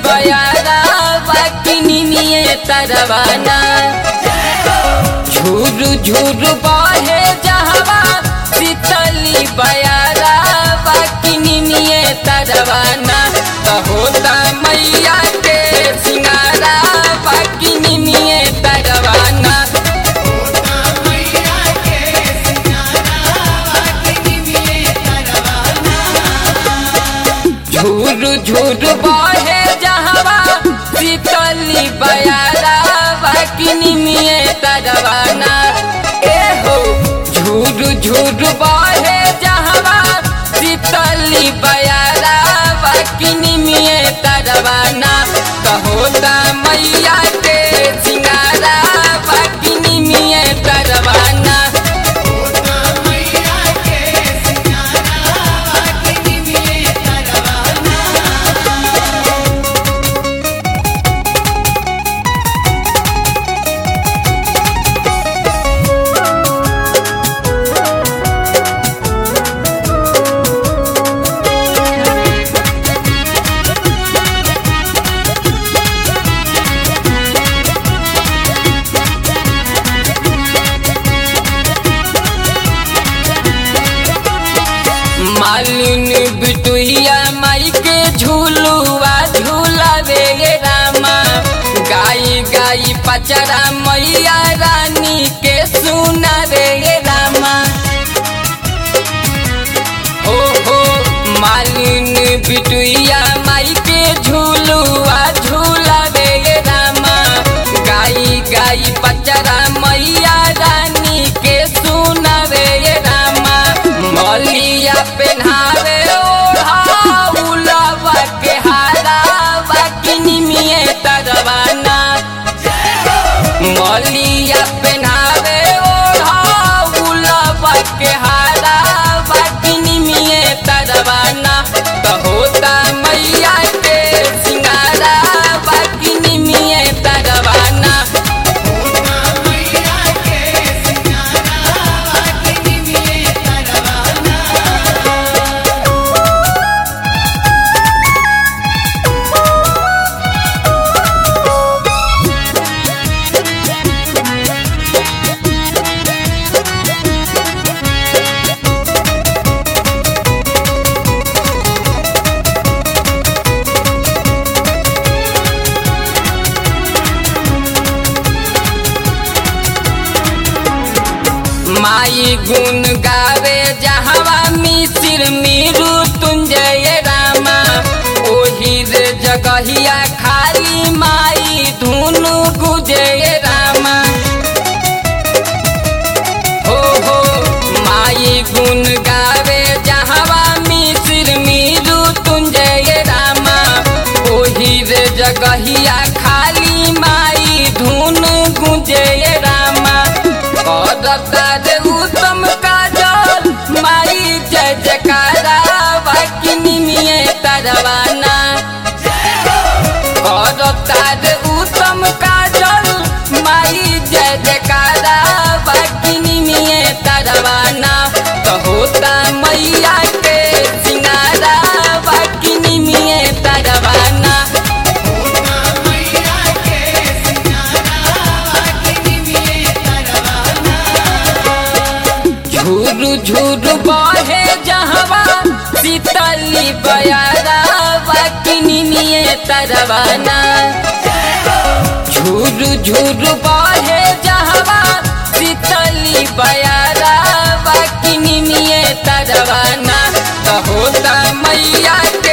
बयारा बाकिनिए तरवाना झूरू झूरू बहे जहवा शीतली बयारा बाकिनिए तरवाना कहोता मैया के सिंगारा बाकिनिए तरवाना झूरू झूरू बहे जहवा शीतली बयारा बाकिनी मिए तरवाना ए हो झूरू झूरू बहे जहवा शीतली बयारा बाकिनी मिए तरवाना कहोता मैया के सिंगारा बाकिनी मिए तरवाना मालिन बिटुइया माई के झूलुआ झूलावे गे रामा गाई गाई पचरा मैया रानी के सुना रे गे रामा हो हो मालिन बिटुइया माई के झूलुआ झूलावे गे रामा गाई गाई पचरा मैया रानी के सुनावे गे रामा मलिया पेन्हावे ओढ़ाउलवा के हारा बाकिनी मिए तरवाना मलिया पेन्हावे ओढ़ाउलवा के हारा बाकिनी मिए तरवाना कहोता मैया के सिंगारा बाकिनी मिए तरवाना माई गुण गावे जहवा मिसिर मीरू तुंजय रामा ओही रे जगहिया खाली माई धुनु गुजय रामा हो हो माई गुण गावे जहवा मिसिर मीरू तुंजय रामा ओही रे जगहिया खाली माई धुन गुंजय रामा करतार उत्तम काजल माई जय जयकारा बाकिनी मिए तरवाना करतार उत्तम काजल माई जय जयकारा बाकिनी मिए तरवाना कहोता मैया के सिंगारा बाकिनी मिए तरवाना झूरू झूरू बहे जहवा शीतली बयारा बाकिनी निये तरवाना झूरू झूरू बहे जहवा शीतली बयारा बाकिनी निये तरवाना कहोता मैया